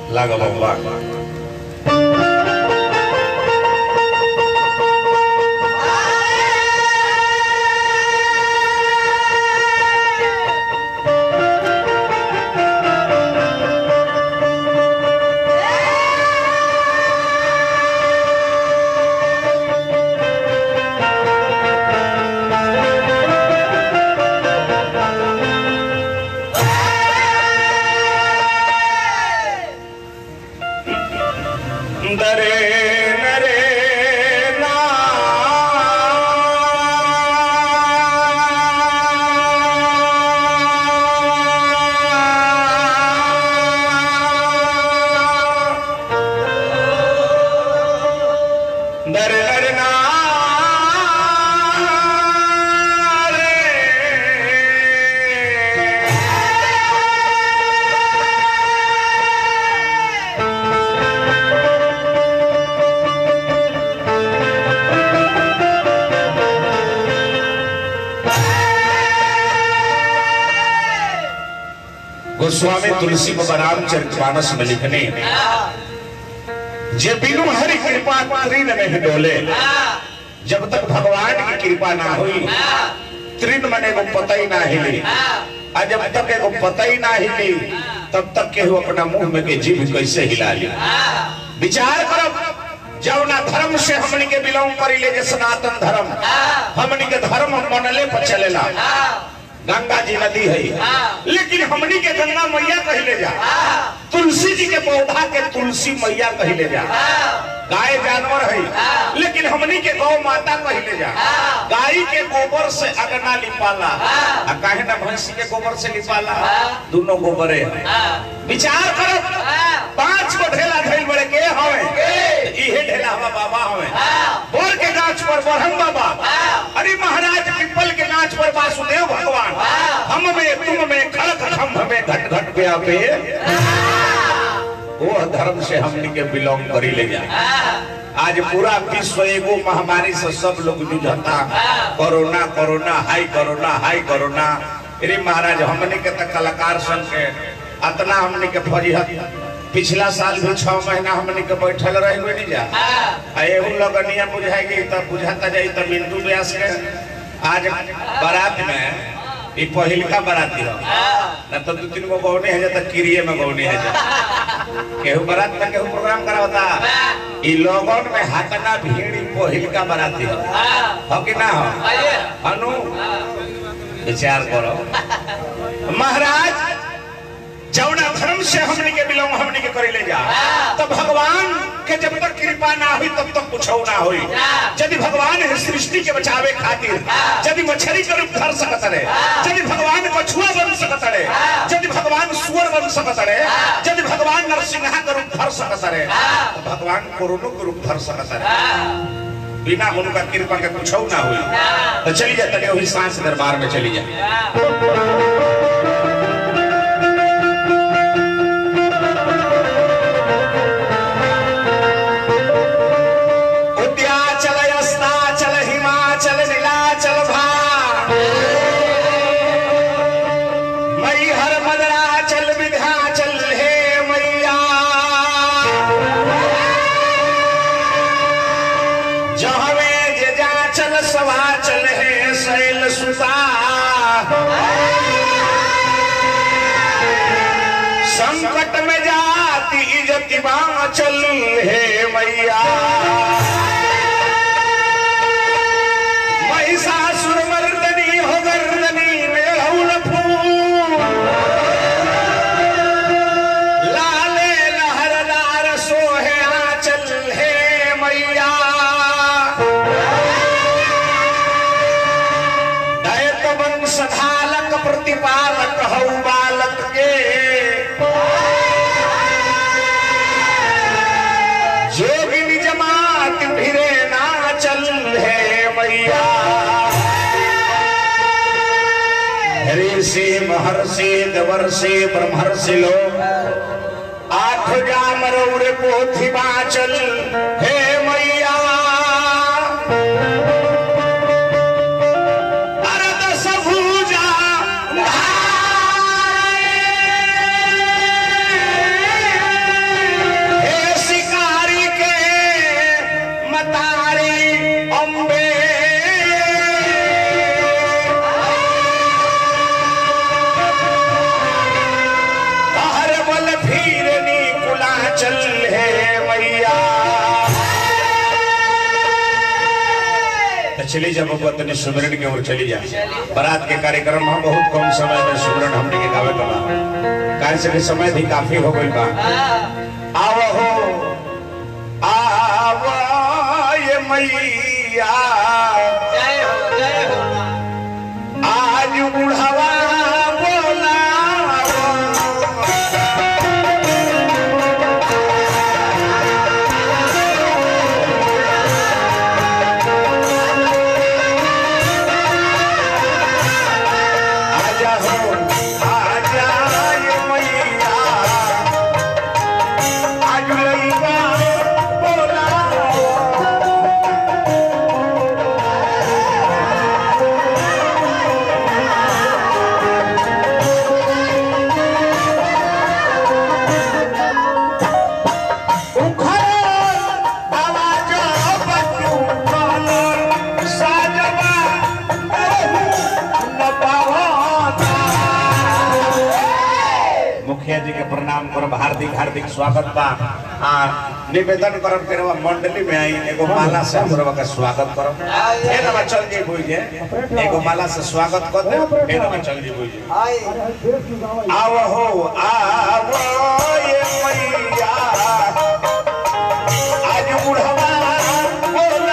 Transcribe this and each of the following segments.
लागा बाबा दरे नरे ना दरे नरे ना गोस्वामी तुलसी बाबा रामचरित मानस में लिखने जे बिनु हरि कृपा तृण में ही डोले जब तक भगवान की कृपा ना हुई तृण मने को पता ही ना हिली आ जब तक एगो पता ही ना हिली तब तक केहू अपना मुंह में के जीभ कैसे हिला ली विचार करब जब ना धर्म से हमनी के बिलोंग करी ले जे सनातन धर्म हमनी के धर्म मनले पर चलेला गंगा जी नदी है लेकिन हमनी के गंगा मैया कहले जा तुलसी जी के पौधा के तुलसी मैया कहले जा गाय जानवर है लेकिन हमनी के गौ माता कहले जा गाय के गोबर से अगना लिपाला आ काहे ना भैंसी के गोबर से लिपाला दोनों गोबरे है विचार करो पांच गो ढेला धैल बड़े के हवे इहे ढेला हवा बाबा हवे बोर के गाछ पर ब्रह्म बाबा अरे महाराज पिपल के गाछ पर वासुदेव भगवान हम में तुम में खड़क खम्भ में घट घट पे आपे वो धर्म से हमनी के बिलोंग करी ले जा आज पूरा विश्व एगो महामारी से सब लोग जूझता कोरोना कोरोना हाई कोरोना हाई कोरोना अरे महाराज हमने के तक कलाकार संघ के अतना हमने के फजीहत पिछला साल भी छह महीना हमने के बैठल रह हुए नहीं जा आ एहू लगनिया बुझाएगी तब बुझाता जाई तब बिंदु व्यास के आज बारात में ई पहिलका बाराती हो ना तो दू तीन गो गौने है जाता किरिए में गौने है जाता केहू बारात में केहू प्रोग्राम करावता ई लोगन में हाथना भीड़ ई पहिलका बाराती हो हो कि ना हो अनु विचार करो महाराज जौना धर्म से हमने के बिलोंग हमने के करे ले जा तो भगवान के जब तक कृपा ना हुई तब तक कुछ ना हुई यदि भगवान है सृष्टि के बचावे खातिर यदि मछली के रूप धर सकत रहे यदि भगवान कछुआ बन सकत रहे यदि भगवान सुअर बन सकत रहे यदि भगवान नरसिंहा के रूप धर सकत रहे तो भगवान कोरोनो के रूप धर सकत रहे बिना उनका कृपा के कुछ ना हुई तो चली जाए तक वही सांस दरबार में चली जाए उद्याचल अस्ताचल हिमाचल नीलाचल भा मई हर मदराचल विध्याचल हे मैया जहवे जे जाचल सवाचल हे शैल सुता संकट में जाती इजति बाचल हे मैया महिषासुर मर्दनी हो गर्दनी में हौल फूल लाले लहरदार सोहे आंचल हे मैया दैत वंश धालक प्रतिपालक हौ बालक के जोगिनी जमात भिरे नाचल हे मैया ऋषि महर्षि दवर्षि ब्रह्मर्षि लोग आठ जाम रौर पोथी बाचल हे मैया अरद सभुजा चली जा बबुआ तनी सुमरन के ओर चली जा बारात के कार्यक्रम हम बहुत कम समय में सुमरन हमने के गावे के बा काहे से कि समय भी काफी हो गइल बा आव हो आव ये मैया जय हो जय हो आज बुढ़ावा बोला आजा हो आजा ये मैया आज लइका बोला मुखिया जी के प्रणाम करब हार्दिक हार्दिक स्वागत बा आ निवेदन करब के रवा मंडली में आई एगो माला से हम रवा का स्वागत करब फिर हम चल जी बुझे एगो माला से स्वागत कर दे फिर हम चल जी बुझे आई आव हो आव ये मैया आज बुढ़वा बोला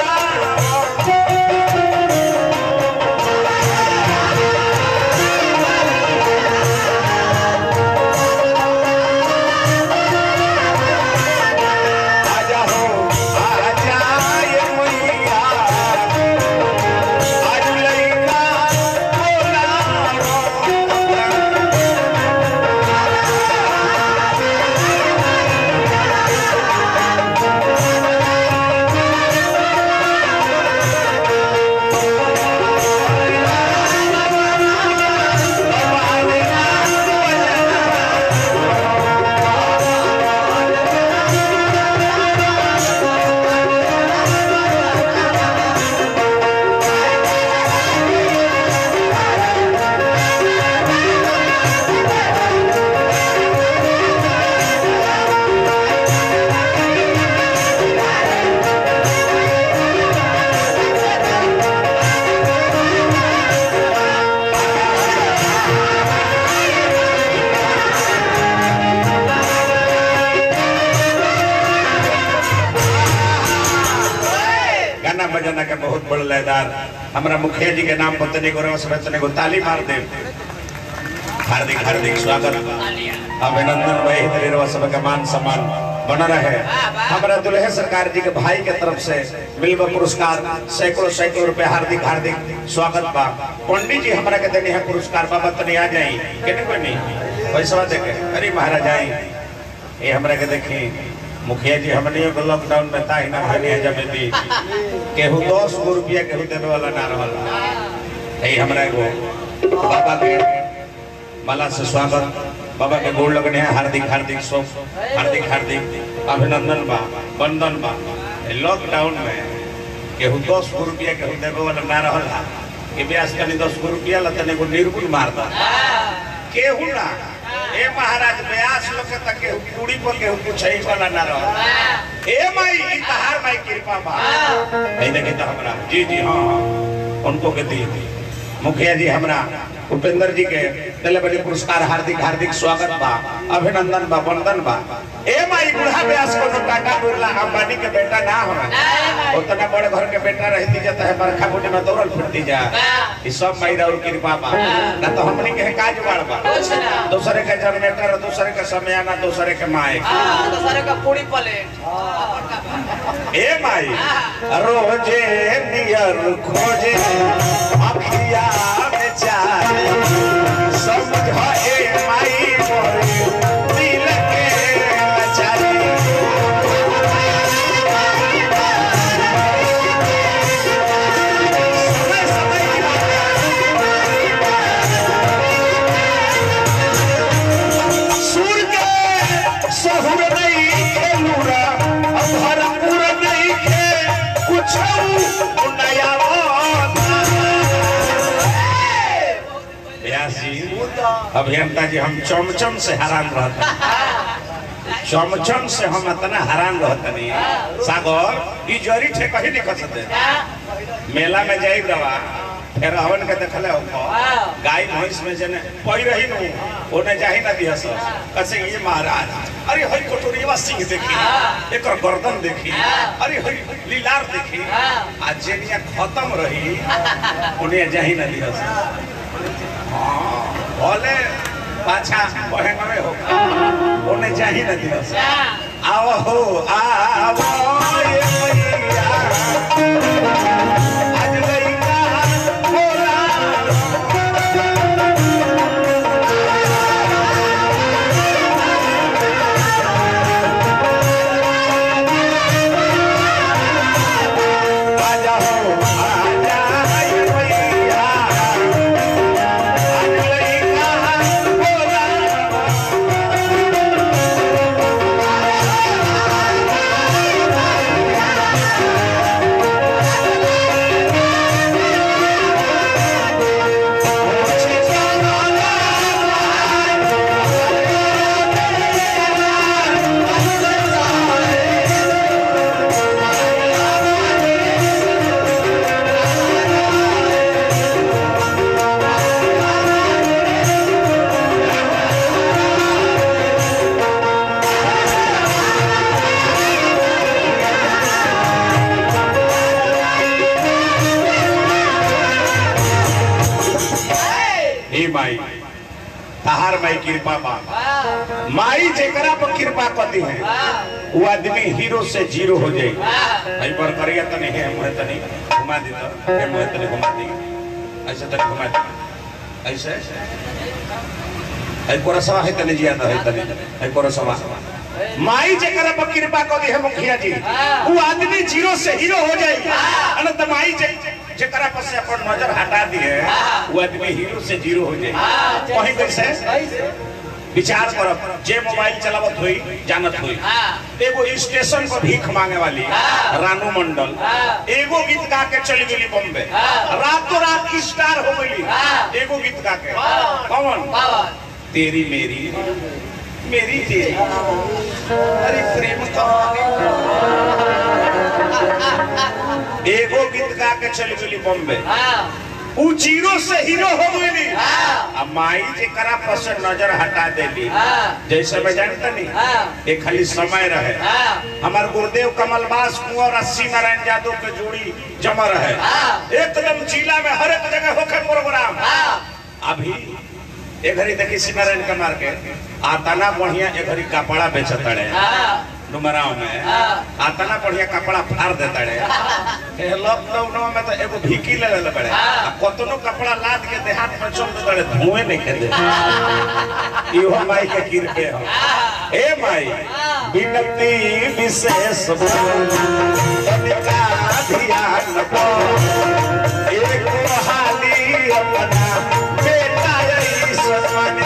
आजा हो आजा ये मैया आज लइका बोला गाना बजाना के बहुत बड़ लयदार हमारा मुखिया जी के नाम पर तने को रवा समय तने को ताली मार दे हार्दिक हार्दिक स्वागत अभिनंदन भाई तेरे रवा सब का मान सम्मान बना रहे हमारा दुल्हे सरकार जी के भाई के तरफ से मिलवा पुरस्कार सैकड़ों सैकड़ों रुपए हार्दिक हार्दिक स्वागत बा पंडित जी हमारा के देने है पुरस्कार बाबा तने आ जाई केने कोई नहीं पैसा देके अरे महाराज आई ये हमरा के देखी मुखिया जी हमनियों को लॉकडाउन में ताही ना भनिया जब भी केहू दस गो रुपया केहू देवे वाला ना रहल यही हमरा एगो बाबा के माला से स्वागत बाबा के गोड़ लगने हैं हार्दिक हार्दिक शुभ हार्दिक हार्दिक अभिनंदन बा वंदन बा लॉकडाउन में केहू दस गो रुपया केहू देवे वाला ना रहल कि ब्यास कनी दस गो रुपया ला तने को निर्गुण मार दा केहू ना ए महाराज ब्यास लोग के तक केहू पूरी पर केहू पूछई वाला ना रह ए माई ई तहार माई कृपा बा नहीं देखे तो हमरा जी जी हाँ हाँ उनको के दी मुखिया जी हमरा उपेंद्र जी के दिले बड़ी पुरस्कार हार्दिक हार्दिक स्वागत बा अभिनंदन बा वंदन बा ए माई बूढ़ा ब्यास को तो टाटा बिरला अंबानी के बेटा ना हो उतना बड़े घर के बेटा रहती जाता है बरखा बुटी में दौड़ल फिरती जा ई सब माई और कृपा बा ना तो हमनी के काज बाड़ बा कुछ ना दूसरे के जनरेटर दूसरे के समय आना दूसरे के माए हाँ, तो सारे का पूरी प्लेट ए माई रोजे नियर खोजे अखिया में चाहे समझ ए माई मोरे दिल के लाचारी समय समय सुर के सहुर नहीं खेलूरा भरपूर नहीं खे कुछ नया व्यास जी अभियंता जी हम चमचम से हैरान रहते चमचम से हम इतना हैरान रहते नहीं सागर ई जरी ठे कहीं नहीं कर सकते मेला में जाई दवा फिर हवन के देखले हो हाँ। गाय भैंस में जने पई रही नु ओने जाही ना दिहस कसे ये महाराज अरे हई कटोरीवा सिंह देखी हाँ। एकर गर्दन देखी हाँ। अरे हई लीलार देखी हाँ। आ जेनिया खत्म रही ओने जाही ना दिहस हाँ भले पाछा बहनवे हो ओने जाही ना दिहस आओ हो आओ ये मैया आज लइका बोला आजा हो आजा ये मैया आज लइका बोला हे माई तहार माई कृपा बा माई जेकरा पर कृपा करती है वो आदमी हीरो से जीरो हो जाए भाई पर करिया तनी है मुहे तनी घुमा दी तो है मुहे तनी घुमा दी ऐसे तनी घुमा दी ऐसे ऐ कोरसवा है तनी जिया है तनी ऐ कोरसवा माई जेकरा पर कृपा करती है मुखिया जी वो आदमी जीरो से हीरो हो जाए अनंत माई जे जेकरा पर से अपन नजर हटा दी है वो आदमी हीरो से जीरो हो जाए वही कैसे विचार करब जे मोबाइल चलावत हुई जानत हुई एगो स्टेशन पर भीख मांगे वाली रानू मंडल एगो गीत गा के चली गई बॉम्बे रातों रात स्टार हो गई एगो गीत गा के कौन तेरी मेरी मेरी तेरी अरे प्रेम कहानी एगो गीत गा के चली गई बॉम्बे उ जीरो से हीरो हो गई आ माई जेकरा पर से नजर हटा देली जैसे मैं जानता नहीं एक खाली समय रहे हमार गुरुदेव कमलबास कुंवर अस्सी नारायण यादव के जोड़ी जमा रहे एकदम जिला में हर एक जगह होके प्रोग्राम अभी ए घड़ी देखी सिनारायण के मार के आताना बढ़िया ए घड़ी कपड़ा बेचत रहे डुमराव में आतना बढ़िया कपड़ा फाड़ देता रहे लॉकडाउन में तो एगो भीकी ले ले बड़े आ कतनो कपड़ा लाद के देहात में चल दे धुएं नहीं के दे इहो माई के कृपे हो ए माई विनती विशेष तनिका ध्यान को एक हाली अपना बेटा ईश्वर मान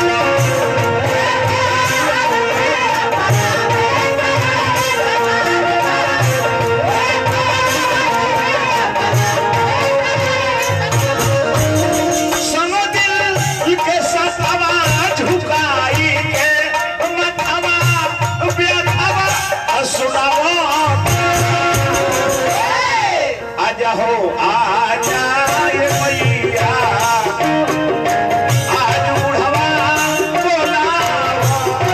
संग दिल के सतावा झुकाई के मथवा व्यथवा सुनाओ आजा हो आजा ये मैया आज बुढ़वा बोलाओ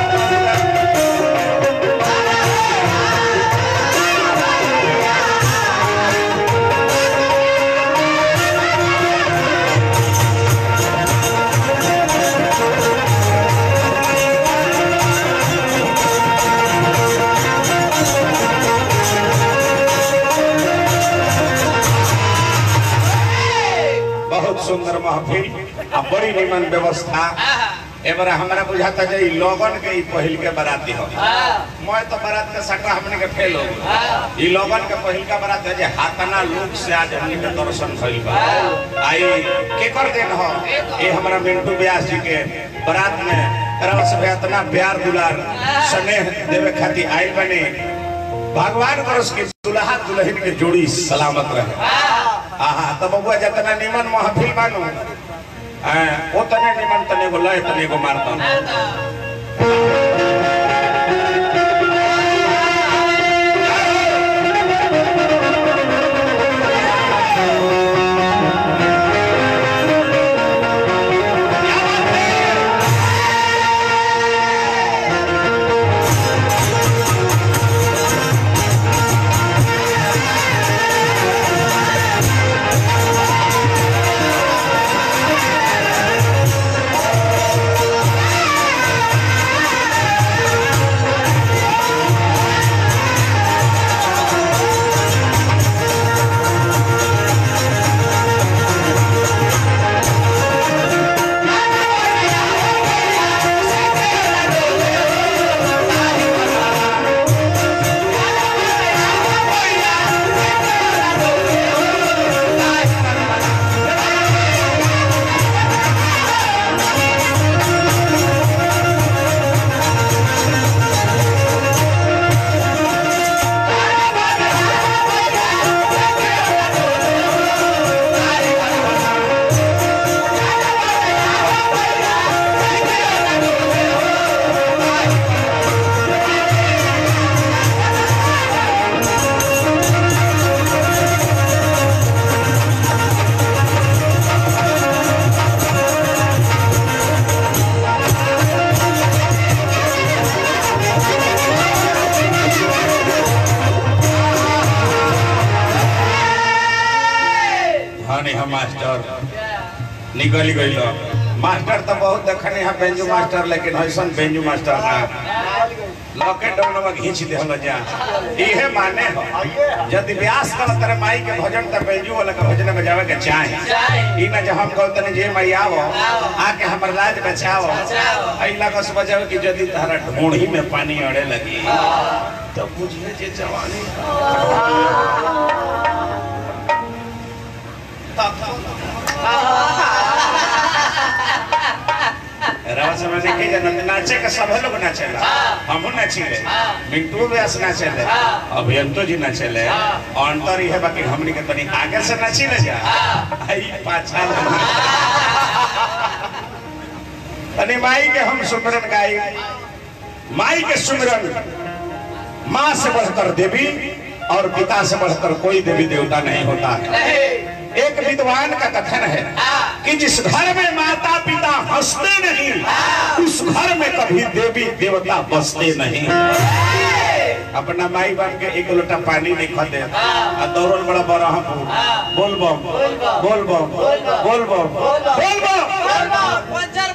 बहुत सुंदर महफिल आ बड़ी निमन व्यवस्था एबार हमरा बुझाता जे ई लगन के ई पहिल के बराती हो मैं तो बारात के सटा हमने के फेल हो गई ई लगन के पहिल का बारात है जे हाथना लोग से आज हमने के दर्शन भइल बा आई केकर दिन हो ये हमरा मिंटू व्यास जी के बारात में तरह से भी इतना प्यार दुलार स्नेह देवे खातिर आइल बने भगवान करस के दुल्हा दुल्हन के जोड़ी सलामत रहे आहा तो बबुआ जितना निमन महफिल मानो हाँ, वो तने निमन तने को लय तने को मारता मास्टर निकल गइल मास्टर तो बहुत देखने हैं बेंजू मास्टर लेकिन ऐसन बेंजू मास्टर ना लॉकडाउन में घींच दे हम जा इहे माने हो यदि व्यास कर तेरे माई के भजन त बेंजू वाला के भजन में जावे के चाहे चाहे। ई ना जो हम कहते तने जे माई आवो आवो। आके हमर लाज बचाओ बचाओ। अइला का बजावे कि यदि तारा ढोंढी में पानी अड़े लगी तो बुझिए जे जवानी रवा समय देखे जन नाचे का सब लोग नाचेला हमहू नाचिले मिंटू व्यास नाचेले अभियंतो जी नाचेले अंतर ये है बाकी हमनी के तनी आगे से नाचिले जा आई पाछा तनी माई के हम सुमरन गाई माई के सुमरन माँ से बढ़कर देवी और पिता से बढ़कर कोई देवी देवता नहीं होता है एक विद्वान का कथन है कि जिस घर में माता पिता हंसते नहीं उस घर में कभी देवी देवता बसते नहीं अपना माई बाप के एक लोटा पानी नहीं खा दे आ दौड़ल बड़ा बड़ा हम बोल बम बोल बम बोल बम बोल बम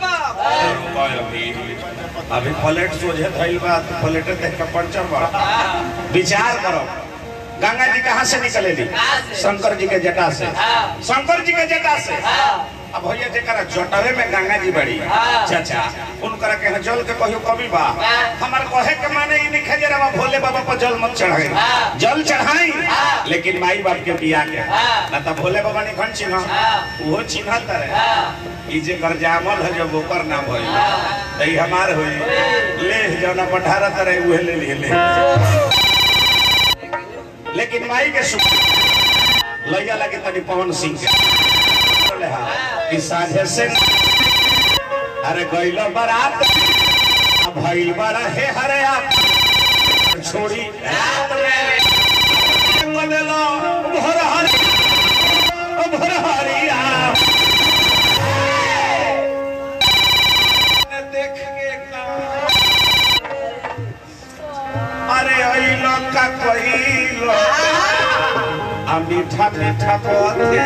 अभी प्लेट सोझे धइल बा तो प्लेट देख के पंचर बा विचार करो गंगा जी कहाँ से निकलेली कहाँ से? शंकर जी के जटा से हाँ। शंकर जी के जटा से अब भैया जेकरा जटवे में गंगा जी बड़ी हाँ। चाचा उनकरा के जल के कहियो कभी बा हाँ। हमार कहे के माने ई नहीं खजे रवा भोले बाबा पर जल मत चढ़ाई हाँ। जल चढ़ाई हाँ। लेकिन माई बाप के बिया के हाँ। ना तो भोले बाबा नहीं खन चिन्ह हाँ। वो चिन्हत रहे ई जे कर जामल है जब ओकर नाम होई त ई हमार होई ले जौना पठारत रहे उहे ले लिए ले लेकिन माई के सुख लैया लगे तनी पवन सिंह के ले हा, कि साझे से अरे गइलो बारात अब भइल बड़ा हे हरे आप छोड़ी रात में बोलेलो भोर हरी भोर हरिया देख के का अरे अइलो का कइलो आ मीठा मीठा पथे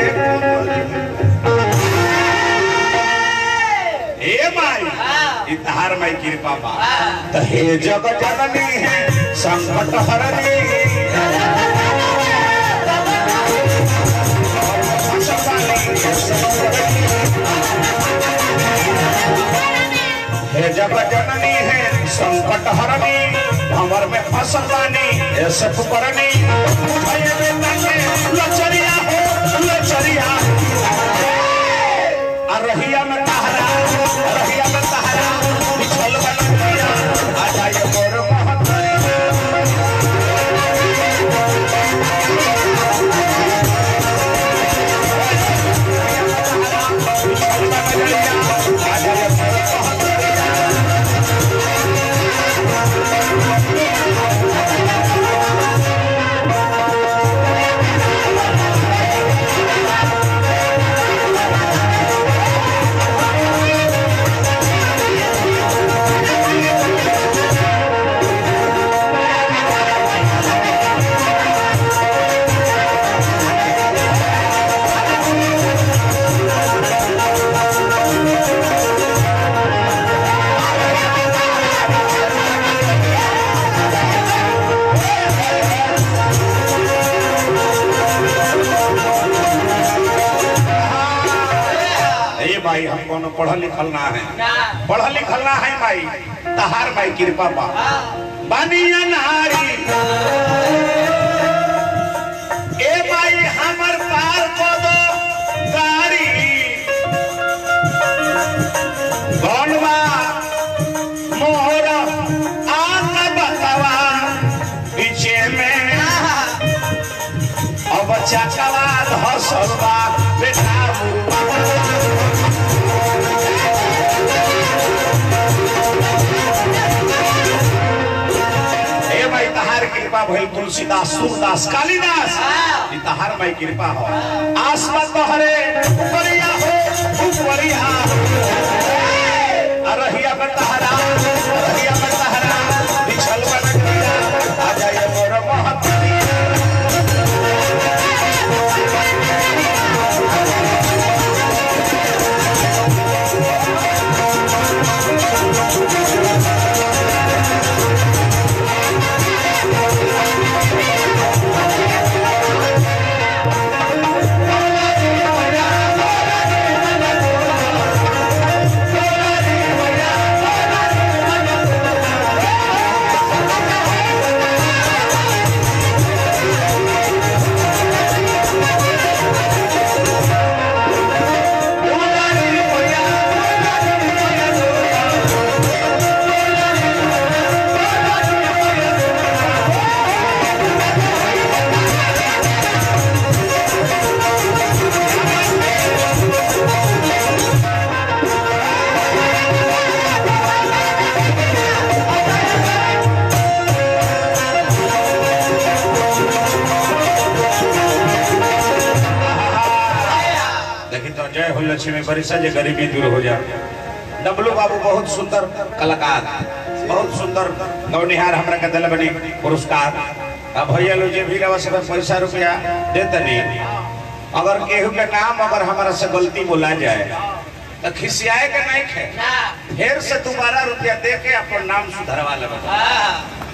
ए माई ई तहार माई कृपा बा त हे जग जननी है संकट हरनी हे जग जननी है संकट हरनी भंवर में फसल बानी ऐसे फुकरनी भये में तंगे लचरिया हो लचरिया आ रहिया में तहरा रहिया में तहरा बिछल बनतिया आ जाए मोर महतरिया बिछल बनतिया आ जाए मोर महतरिया ए भाई हम कोनो पढ़ल लिखल ना है पढ़ल लिखल ना है भाई तहार भाई कृपा बा बानिया नारी ए भाई हमर पार को दो गाड़ी गौनवा मोहर आका बतवा पीछे में अब चकवा धसलवा बेटा हे भाई तहार कृपा भइल तुलसीदास सूरदास कालिदास ई तहार भाई कृपा हो आसमान तोहरे उपरिया हो उपरिया रहिया में तहरा रहिया में तहरा बिछल बनतिया आ जाए मोर महतरिया लक्ष्मी बरिसा जे गरीबी दूर हो जा डब्लू बाबू बहुत सुंदर कलाकार बहुत सुंदर गौनिहार हमरा के दिल बनी पुरस्कार अब भैया लोग जे भी रवा सब पैसा रुपया देते नहीं अगर केहू के नाम अगर हमारा से गलती बोला जाए तो खिसियाए के नहीं खे ना फिर से दोबारा रुपया दे के अपन नाम सुधरवा लेबे हाँ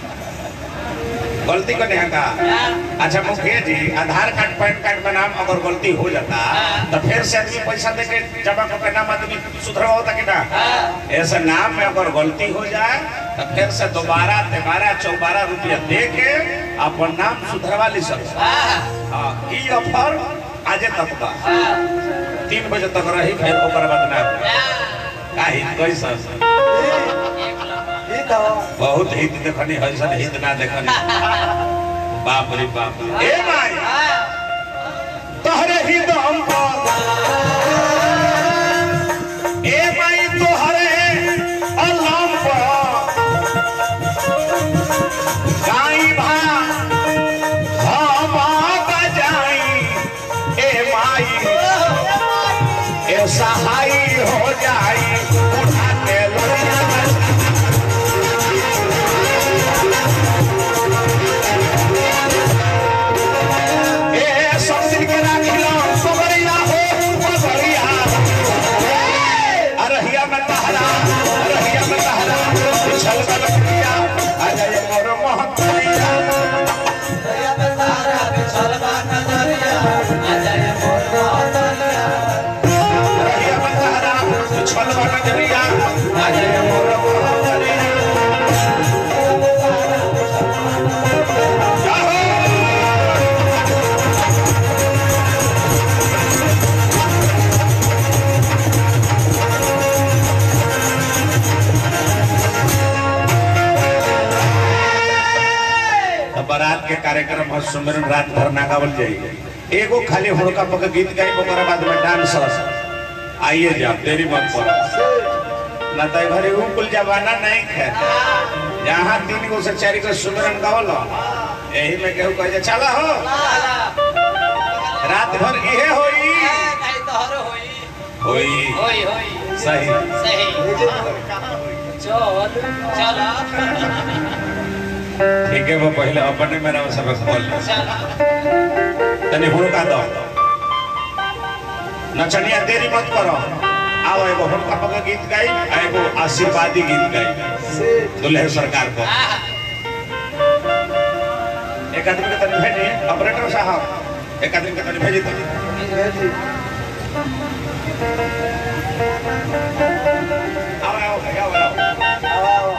गलती को नहीं का अच्छा मुखिया जी आधार कार्ड पैन कार्ड में नाम अगर गलती हो जाता तो फिर से आदमी पैसा दे के जमा करके नाम आदमी सुधरवा होता कि ना ऐसे नाम में अगर गलती हो जाए तो फिर से दोबारा तिबारा चौबारा रुपया दे के अपन नाम सुधरवा ली सब हाँ ई ऑफर आजे तक बा तीन बजे तक रही फिर ओकर बाद ना काहे कैसा बहुत हित देखनी हसन हित ना देखनी बाप रे बाप ए माई तोहरे ही दम पर ए माई तोहरे अल्लाह पर गाई भा हम बजाई ए माई ए सहाय हो जाई उठा के लोया ए सब दिन के राखिलो सबरिया हो सबरिया अरहिया में तहरा अरहिया में तहरा पिछल में लखिया आ जाए मोर महतरिया अरहिया में तहरा पिछल में लखिया आ जाए मोर महतरिया अब बारात के कार्यक्रम और सुमिरन रात भर ना गावल जाई एगो खाली हुड़का पक गीत गाई ओकरा बाद में डांस आइए जा देरी मत करो ना तो घरे ऊ कुल जमाना नहीं है जहाँ तीन गो से चार गो सुमिरन गावल यही में केहू कहे चला हो रात भर इहे होई होई सही ठीक है वो पहले अपने मेरा सबक खोल तनी हुड़का दो नचनिया देरी मत करो आओ एगो हुड़का पक गीत गाई आ एगो आशीर्वादी गीत गाई दुल्हे सरकार को एक आदमी के तनी भेजी ऑपरेटर साहब एक आदमी के तनी भेजी तनी आओ आओ भैया आओ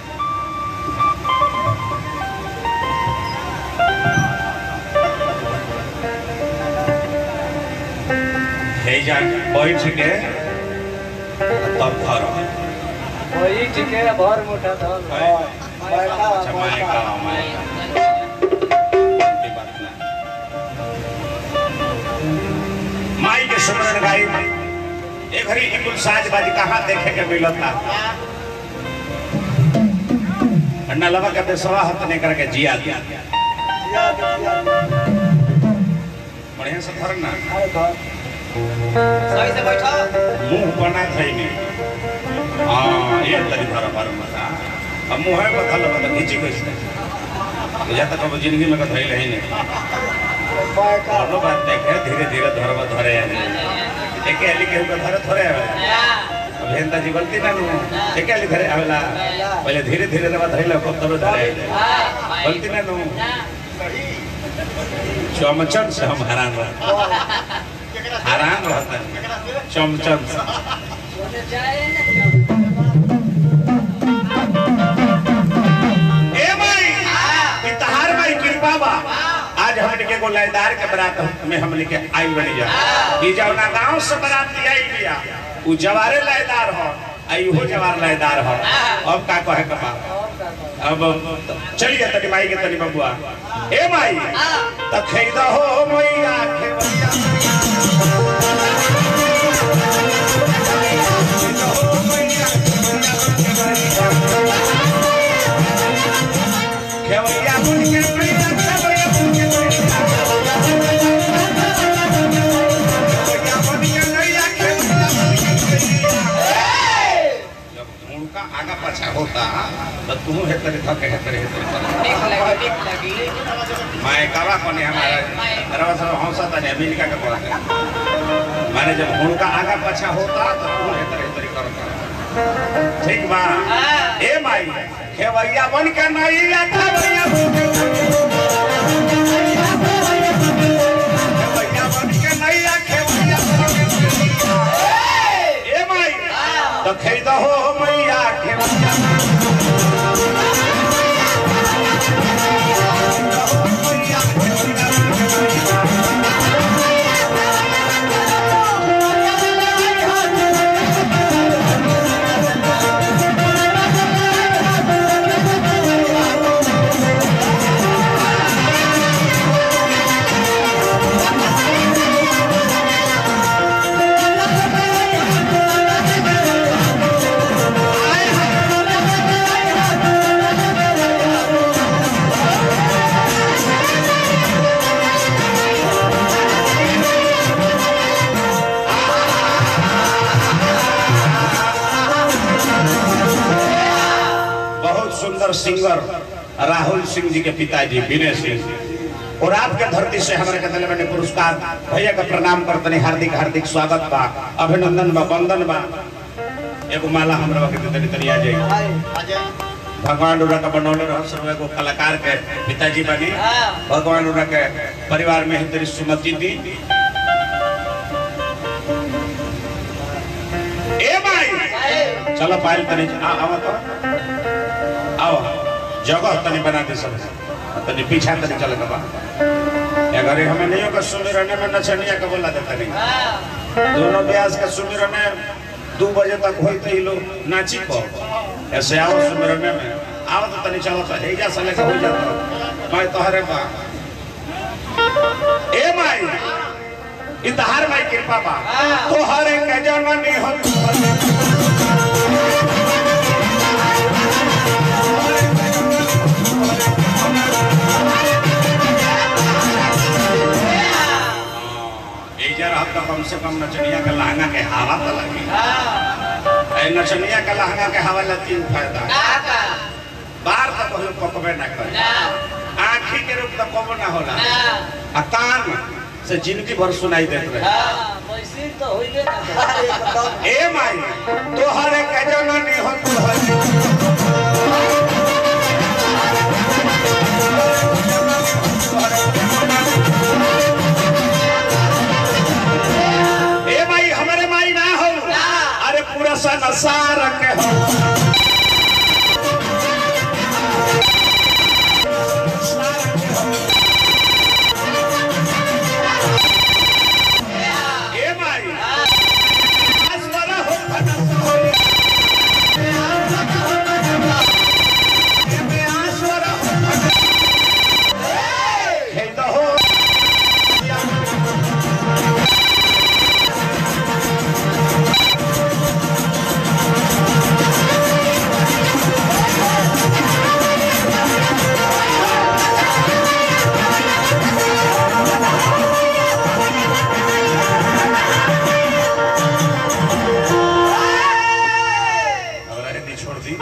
हे जा बैठ के तब धरो भर मोटा धन अच्छा मायका मायका ये बात ना माई के सुमरन गाई एक घड़ी ई कुल साज बाजी कहाँ देखे के मिलता अन्ना लवा के बेसवा हत ने करके जिया दिया बढ़िया से धर ना सही से बैठो मुंह बना थई ने हाँ ये तरी धर पर मता अब मुंह है बदल बदल खींची कैसे या तक अब जिंदगी में कथई नहीं नहीं कोनो बात देखे धीरे धीरे धरब धरे एके अली केहू के धरे थोड़े आवेला अब हेंता जी गलती ना नु एके अली धरे आवेला पहले धीरे धीरे रवा धइला को तब धरे गलती ना नु चमचन से हम हैरान रह हैरान रहता चमचन से ए माई ई तहार माई कृपा बा आज हमने के एगो लयदार के बरात में हमने के आई बनी जा ई जौना गांव से बरात आई बिया उ जवारे लयदार हो आई हो जवार लयदार हो अब का कहे के बा अब चलिए तनी माई के तनी बबुआ ए माई त खैदा हो मैया खेवैया खेवैया मुन के मैया खेवैया मुन के मैया खेवैया मुन के मैया खेवैया होता तो तू हेतरे थके हेतरे हेतरे कर निक लगी निक लगी मैं कावा कोने हमारा रवा सब हौसा तने अमेरिका के पड़ता माने जब हुनका आगा पछा होता तो तू हेतरे हेतरे कर कर ठीक बा ए माई खेवैया बन के नहीं आता भैया खेवैया बन के नहीं आ खेवैया बन के नहीं आ। ए माई तो खेद हो मैया खेवैया बहुत सुंदर सिंगर राहुल सिंह जी के पिताजी विनय सिंह और आपके धरती से हमारे के दिल में पुरस्कार भैया का प्रणाम करतनी हार्दिक हार्दिक स्वागत बा अभिनंदन बा वंदन बा एगो माला हमरा के तनी तनी आ जाई भगवान उरा का बनौले रह सर्व एगो कलाकार के पिताजी बनी भगवान उरा के परिवार में ही तेरी सुमति दी ए भाई चलो पायल तनी आ आवा तो आओ जगह तनी बना दे सब तनी पीछा तनी चल के बा अगर हमें नहीं होगा सुमिरने में नचनिया का बोला देता नहीं दोनों ब्यास का सुमिरने दो बजे तक होई तो ही लोग नाची को ऐसे आओ सुमिरने में आओ तो तनी चलो तो हेजा से लेके हो जाता मैं तोहरे बा ए माई इतहार माई कृपा बा तोहरे के जननी हम एजा रहत तो कम से कम नचनिया के लहंगा के हवा तो लगी ए नचनिया के लहंगा के हवा ला तीन फायदा बार तो कहलो पकबे ना करे आँखी के रूप तो कबो ना होला आ कान से जिंदगी भर सुनाई देत रहे तो होइबे ना ए माई तोहरे के जननी हो तोहरे ए माई हमारे माई ना हो अरे पूरा संसार के हो ए माई आसवर हो फनस हो ए आसवर हो फनस खेद हो हमरा हिंदी छोड़ दी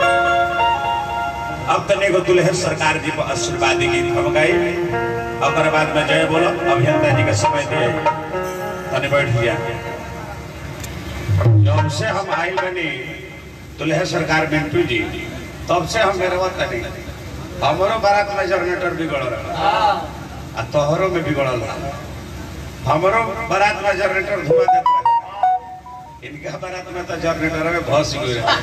अब तने को दुल्हन सरकार जी को आशीर्वादी गीत हम गई और बाद में जय बोलो अभियंता जी का समय दिए तने बैठ गया जब से हम आइल बनी दुल्हन सरकार मिंटू जी तब से हम मेरे वक्त नहीं हमारो बारात में जनरेटर बिगड़ रहा आ तोहरों में बिगड़ल रहा हमारो बारात में जनरेटर धुआं देता रहे इनका बारात में तो जनरेटर में भस गई रहे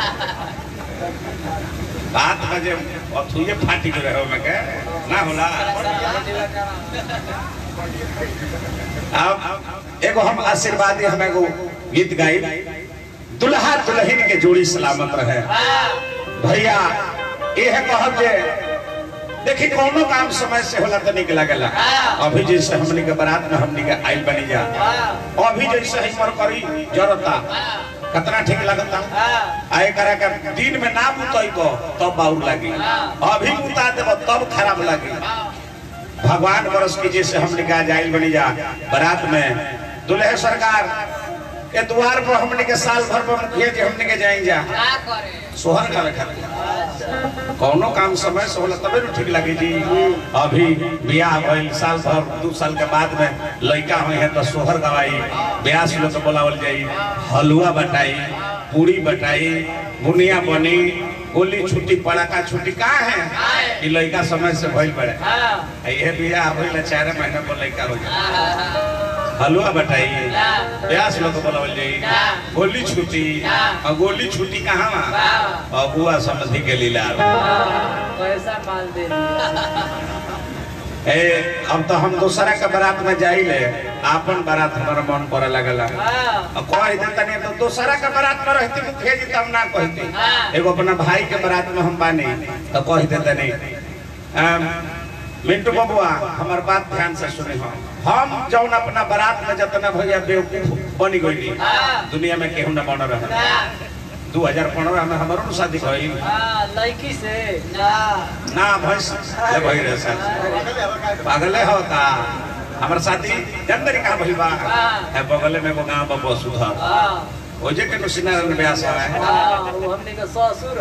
रात बजे अथुए फाटी गए रहे में के ना होला अब एगो हम आशीर्वादी हम एगो गीत गाई दुल्हा दुल्हन के जोड़ी सलामत रहे भैया यह कहब जे देखी कोनो काम समय से होला तो निक लागेला अभी जैसे हमनी के बारात में हमनी के आइल बनी जा अभी जैसे ही मर करी जरता कितना ठीक लगता आए करा के दिन में ना बुतैबो तब बाउर लागी अभी बुता देबो तब खराब लागी भगवान बरस की जैसे हमने कहा जाइल बनी जा बारात में दुल्हे सरकार के द्वार पर हमने के साल भर पर मुखिया जी हमने के जाएं जा का करे सोहर का खातिर कौनो काम समय से होला तबे न ठीक लगे जी अभी बियाह भइल साल भर दू साल के बाद में लड़का हुई है तो सोहर गवाई ब्यास लोग के बोलावल जाई हलवा बटाई पूरी बटाई बुनिया बनी गोली छुट्टी पड़ाका छुट्टी का है कि लड़का समय से भइल पड़े हां ये बियाह भइल चार महीना पर लड़का हो जाए हलवा बटाई ब्यास लोग के बोलावल जाई गोली छुट्टी और गोली छुट्टी कहाँ वहाँ अबुआ समझी के लीला पैसा माल दे ए अब तो हम दूसरा के बारात में जाइले आपन बारात हमारा मन करे लगला हां अब कह दे तनी तो दूसरा के बारात में रहती तो भेज तब ना कहती एगो अपना भाई के बारात में हम बानी तो कह दे तनी अम, मिंटू बबुआ हमार बात ध्यान से सुने हम हम जौन अपना बारात में जतना भैया बेवकूफ बनी गई दुनिया में केहू न बन रहा दू हजार पंद्रह में हमारो न शादी भइल हां लड़की से ना ना भैंस ले भई रहे सर पागले हो का हमर शादी जनवरी कहाँ भइल बा है बगले में एगो गांव बा सुधर हां ओजे के नुसिना रंग ब्यास है हां वो हमने का ससुर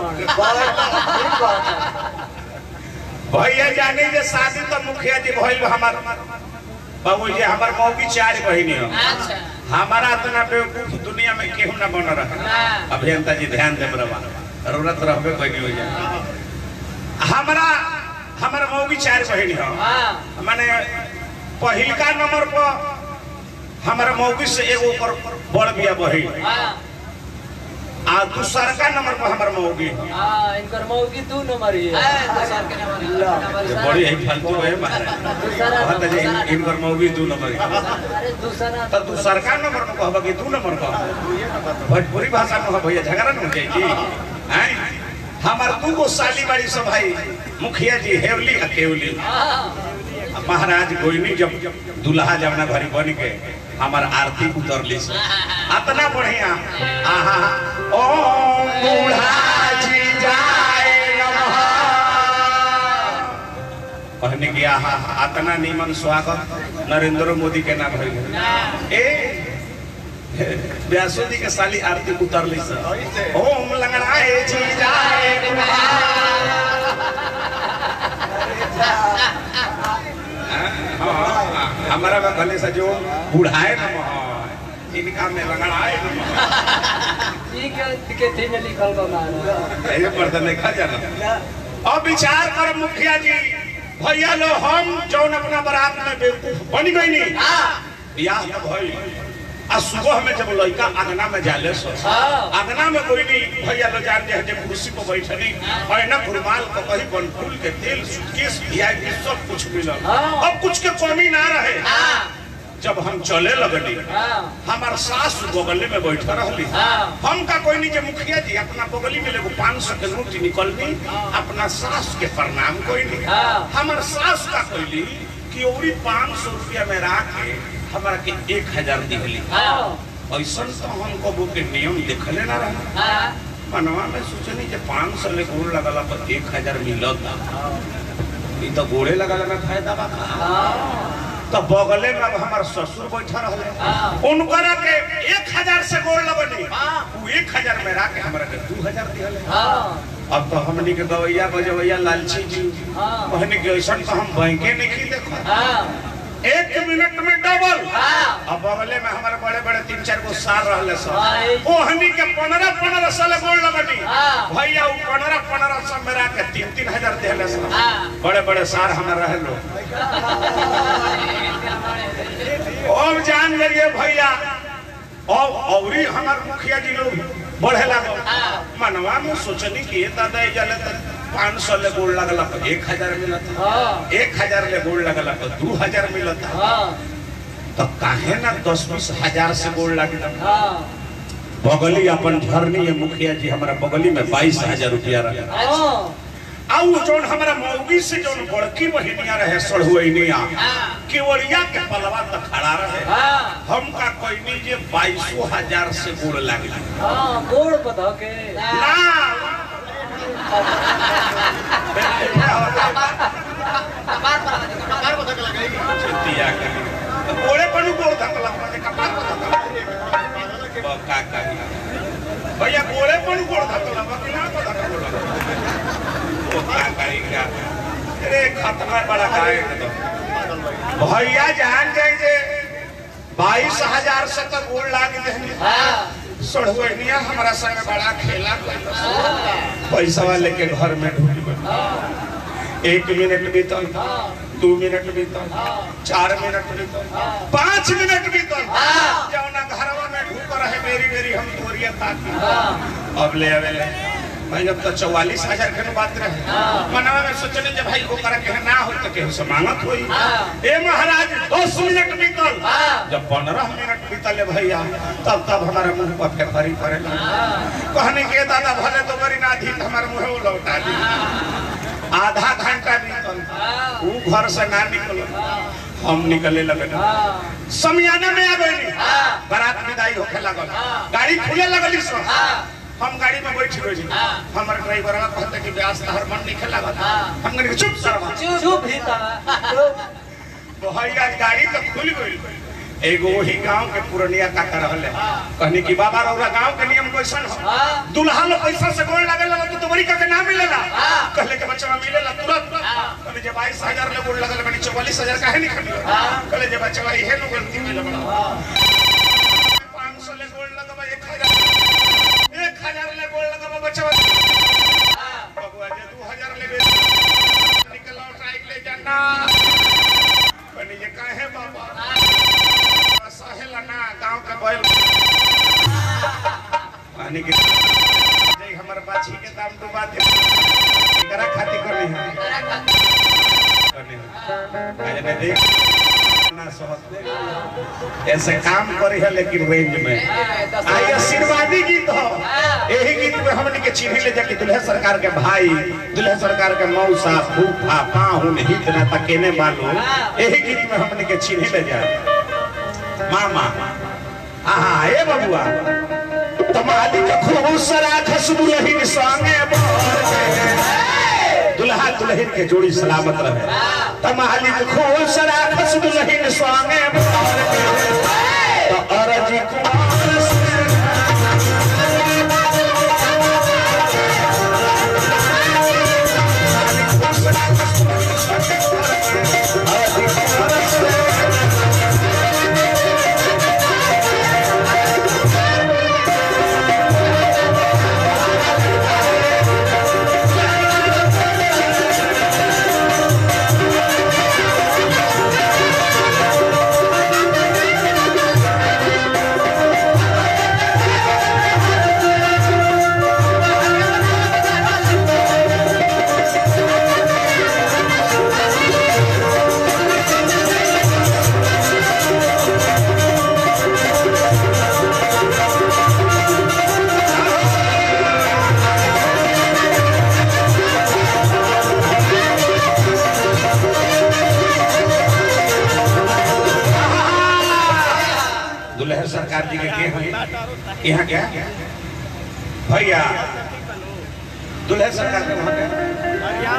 हन भैया जाने जे शादी तो मुखिया जी भइल बा हमर बाबू जी हमर मौगी चार बहिनी हो अच्छा हमारा इतना बेवकूफ दुनिया में केहू ना बन रहा अभियंता जी ध्यान दे बरवा जरूरत रहबे कोई हो जाए हमारा हमर मौगी चार बहिनी हो हां माने पहिलका नंबर पर हमारा मौगी से एगो ऊपर बड़ बिया बही हां आ दूसरका नंबर पर हमार मौगी हां इनकर मौगी दू नंबर ही है दूसर के नंबर ये बड़ी है फालतू है मारे दूसरा कहत जे नंबर इनकर मौगी दू नंबर के। अरे दूसरा तो दूसरका नंबर में कहबा कि दू नंबर का भोजपुरी भाषा में भैया झगड़ा न हो जाई जी हैं हमार दू गो साली बाड़ी सब भाई मुखिया जी हेवली आ केवली हां महाराज गोइनी जब दुल्हा जमुना घरी बन के हमार आरती उतरली से अतना बढ़िया आहा ओ बूढ़ा जी जाए नमः कहने की आहा अतना नीमन स्वागत नरेंद्र मोदी के नाम भइल ए व्यासो जी के साली आरती उतरली से ओम लंगड़ाए जी जाए हाँ, हमारा में भले से जो बुढ़ाए नमः इनका में लंगड़ाए नमः ई के के थी में लिखल बा मारा ये पर तो नहीं खा जाना अब विचार कर मुखिया जी भैया लो हम जौन अपना बारात में बेवकूफ बन गई नी बियाह तो भई आ सुबह में जब लड़का अंगना में जाले सो हाँ। अंगना में कोई नहीं भैया लो जान जे जे कुर्सी पर बैठनी और ना रुमाल को कहीं बन फूल के तेल सूटकेस वीआईपी सब कुछ मिलल हाँ। अब कुछ के कमी ना रहे जब हम चले लगनी हां हमार सास बगले में बैठा रहली हाँ। हम का कोई नहीं जे मुखिया जी अपना बगली में लेगो पाँच सौ के नोट निकलनी अपना सास के प्रणाम कोई नहीं हाँ। हमार सास का कोई कि ओरी पाँच सौ रुपया में रख के हमारा के एक हजार दिहली हां ऐसा तो हम कबो के नियम देखले ना रहा हां मनवा में सोचनी जे पाँच सौ ले गोड़ लगला पर एक हजार मिलत ई तो गोड़े लगला में फायदा बा का हां तो बगले में अब हमार ससुर बैठा रहले हाँ। उनकरा के एक हजार से गोड़ लगनी हाँ। वो एक हजार में रख के हमरा के दू हजार दिहले हां अब तो हमनी के गवैया बजवैया लालची जी हाँ। कहने के ऐसा तो हम बैंके नहीं देखो हां एक मिनट में डबल हां अब बगले में हमारे बड़े बड़े तीन चार गो साल रहले सब हाँ, ये- ओ हनी के पंद्रह पंद्रह साल गोड़ लगनी हाँ। भैया वो पंद्रह पंद्रह साल में रख के तीन तीन हजार दिहले सब हाँ। बड़े बड़े सार हमारे रहे लोग अब जान गए भैया और औरी हमार मुखिया जी लोग बढ़े लगा हाँ। मनवा में सोचनी कि ये दादा ये जले तो पाँच सौ ले गोड़ लगला तो एक हजार मिलता हां एक हजार ले गोड़ लगला तो दू हजार मिलता हां तो काहे ना दस बीस हजार से गोड़ लगला हां बगली अपन झरनी है मुखिया जी हमारा बगली में बाईस हजार रुपया रहे हां आउ जोन हमारा मौगी से जोन बड़की बहिनिया रहे सड़हुआ केवड़िया के पलवा तो खड़ा रहे हां हम का कोई नहीं जे बाईसो हजार से गोड़ लगला हां गोड़ बधा के ना चिंतिया के गोड़े पर गोड़ धकला कपार पर धकला रे खतना बड़ा काहे एकदम। भैया जान जाए जे बाईस हजार से तक गोल लाग देनी सड़ुनिया हमारा संग बड़ा खेला कैलस। पैसा वाले के घर में ढूंढ गई एक मिनट बीतल दू मिनट बीतल चार मिनट बीतल पाँच मिनट बीतल जौना घरवा में ढूक रहे मेरी मेरी हम तोरिया ताकी अब ले आवेले भाई जब तो चौवालीस हजार के बात रहे मनवा में सोचने जब भाई वो करे के ना हो तो केहू से मांगत होई ए महाराज दस मिनट बीतल जब पंद्रह मिनट बीतल है भैया तब तब हमारे मुंह पर फेफरी पड़े कहने के दादा भले तो बड़ी ना धी हमारे मुंह वो लौटा दी आधा घंटा बीतल वो घर से ना निकल हम निकले लगे समियाना में आ गई बारात विदाई होके लगल गाड़ी खुले लगली सो हम गाड़ी में बैठ गई हमर ड्राइवर कहते कि ब्यास हर मन निकल लागल हम कहने चुप सरवा चुप ही था भैया गाड़ी तो खुल गई एगो वही गांव के पुरनिया का कर रहले कहनी कि बाबा रौरा गांव के नियम कैसन हो दुल्हा लो पैसा से गोल लगे लगा तो तुम्हारी का के ना मिलेला कहले के बच्चा मिलेला तुरंत कहले जे 22000 ले गोल लगल बनी 44000 काहे नहीं खड़ी कहले जे बच्चा इहे नो गलती में लगल 500 ले गोल लगबा 1000 1000 ले गोल लगबा बच्चा बबुआ जे 2000 ले निकल आउट राइट ले जाना कहनी जे काहे बाबा सहेला ना गांव के बैल पानी के जय हमर बाछी के दाम डुबा दे एकरा खातिर करनी है करनी है आज मैं देख ना सहत दे ऐसे काम करी है लेकिन रेंज में आई आशीर्वादी गीत हो यही गीत में हमने के चिन्ह ले जाके दुल्हे सरकार के भाई दुल्हे सरकार के मौसा फूफा पाहुन हित ना तकेने मालूम यही गीत में हमने के चिन्ह ले जाए मामा आहा ए बबुआ तमाली के खुश राखस दुल्हिन संगे बर के। दुल्हा दुल्हिन के जोड़ी सलामत रहे तमाली के खुश राखस दुल्हिन संगे बर के। तो अरजी कुमार से अरजी कुमार से दुल्हन सरकार जी के के हैं यहाँ क्या भैया दुल्हन सरकार के वहाँ क्या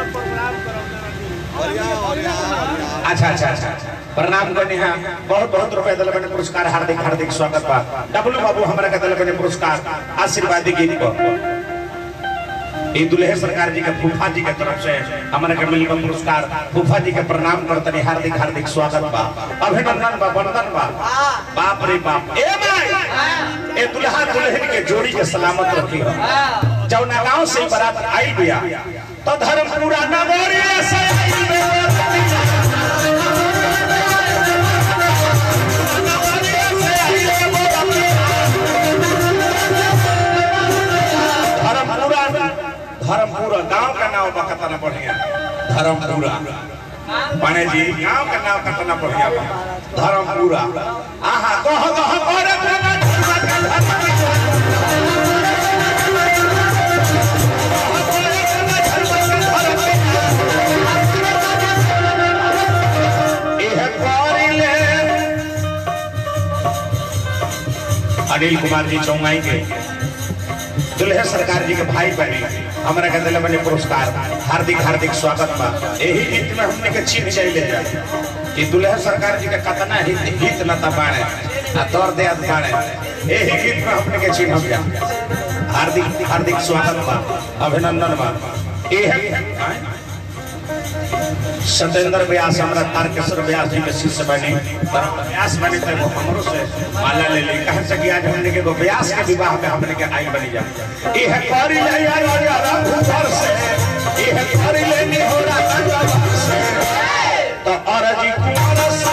अच्छा अच्छा अच्छा प्रणाम करने हैं बहुत बहुत रुपए दिल बने पुरस्कार हार्दिक हार्दिक स्वागत बा डब्लू बाबू हमारा के दिल बने पुरस्कार आशीर्वादी गीत को ये दुल्हे सरकार जी के फूफा जी के तरफ से हमारे के मिल पुरस्कार फूफा जी के प्रणाम करते हार्दिक हार्दिक स्वागत बा अभिनंदन बा वंदन बा बाप रे बाप ए भाई ए दुल्हा दुल्हन के जोड़ी के सलामत रखी हो जौना गांव से ही बारात आई बिया तो धर्म पूरा नगरी से आई बिया। धर्मपुरा धर्मपुरा गांव का नाम बा कितना बढ़िया धर्मपुरा पाने जी गांव का नाम कितना बढ़िया बा धर्मपुरा आहा कह कह करे प्रेमा धर्म का धर्म इह करिले अनिल कुमार जी चौंगाई के दुल्हे सरकार जी के भाई बने हमारा के दिल बने पुरस्कार हार्दिक हार्दिक स्वागत बा यही गीत में हमने के चिन्ह चाहिए जाए कि दुल्हे सरकार जी के कतना हित हित नता बाणे आ तौर दे बाणे यही गीत में हमने के चिन्ह हम जा हार्दिक हार्दिक स्वागत बा अभिनंदन बा ये है सत्येंद्र व्यास हमारा तारकेश्वर व्यास जी के शिष्य बने पर व्यास बने थे वो हमरो से माला ले ली कहे से कि आज हमने के वो व्यास के विवाह में हमने के आई बनी जा ये है करी ले या राजा रघुवर से ये है करी ले नी हो राजा से तो अरजी कुमार से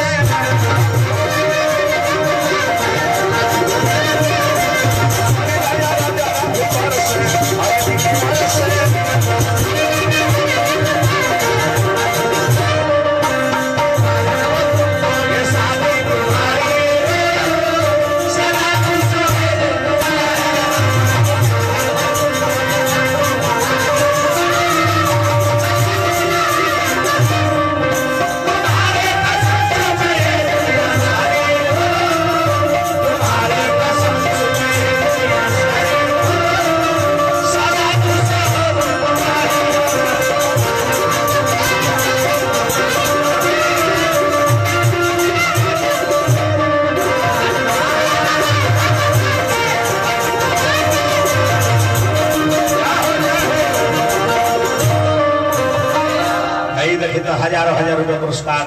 आई देखिए तो हजारों हजार रुपए पुरस्कार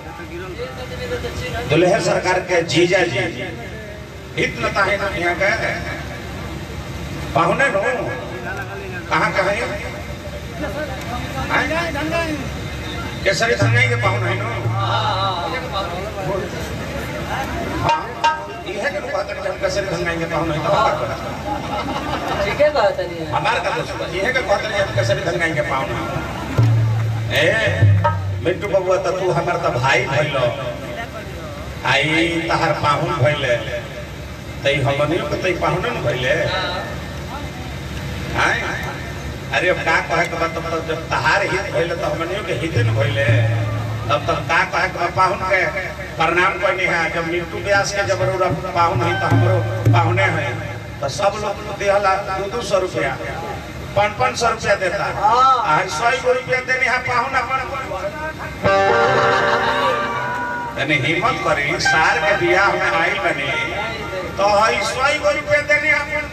दुल्हे सरकार के जीजा जी इतना ताहे ना यहाँ का पाहुने नो कहाँ कहाँ है केसरी संगाई के पाहुने नो यह के बात है हम केसरी संगाई के पाहुने तो हमार का ठीक है बात नहीं है हमार का दोस्त यह के बात है हम केसरी संगाई के पाहुने ए मिट्टू बबुआ त तू हमर त भाई भइलो आई तहार पाहुन भइले तई हमनियो के तई पाहुन न भइले हाय अरे अब का कहे के बात तब जब तहार हित भइले त हमनियो के हित न भइले तब तक का कहे के बा पाहुन के प्रणाम करनी है जब मिट्टू व्यास के जब रो पाहुन है त हमरो पाहुने है तो सब लोग देहला दो दो सौ रुपया पाँच पाँच सौ रुपया देता आ सौ गो रुपया देने यहाँ पाहुन अपन तने हिम्मत करी सार के बियाह में आई बनी तो हई सौ गो रुपया देने अपन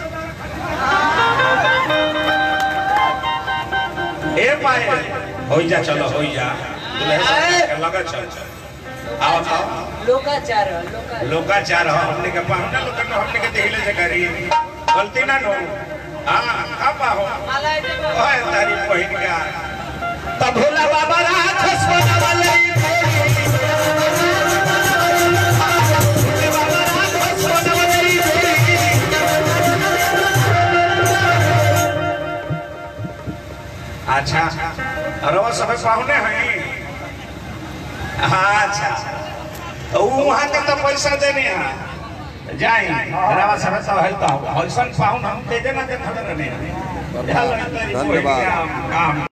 ए पाए होई जा चलो होई जा दुल्हे सरकार के लगा चल आओ आओ लोकाचार है, लोका लोकाचार हो हमने के पाहुना लोग के हमने के देखले से करी गलती ना नो हां का पाहो माला दे ओए तारी पहिन के आ। तब भोला बाबा राक्षस बनवले भोले बाबा राक्षस बनवले अच्छा अरे वो सब पाहुने हैं अच्छा तो उ वहाँ के तो पैसा देने हैं जाई रवा सब सब है तो हौसन पाहुन हम दे देना दे खबर नहीं धन्यवाद। काम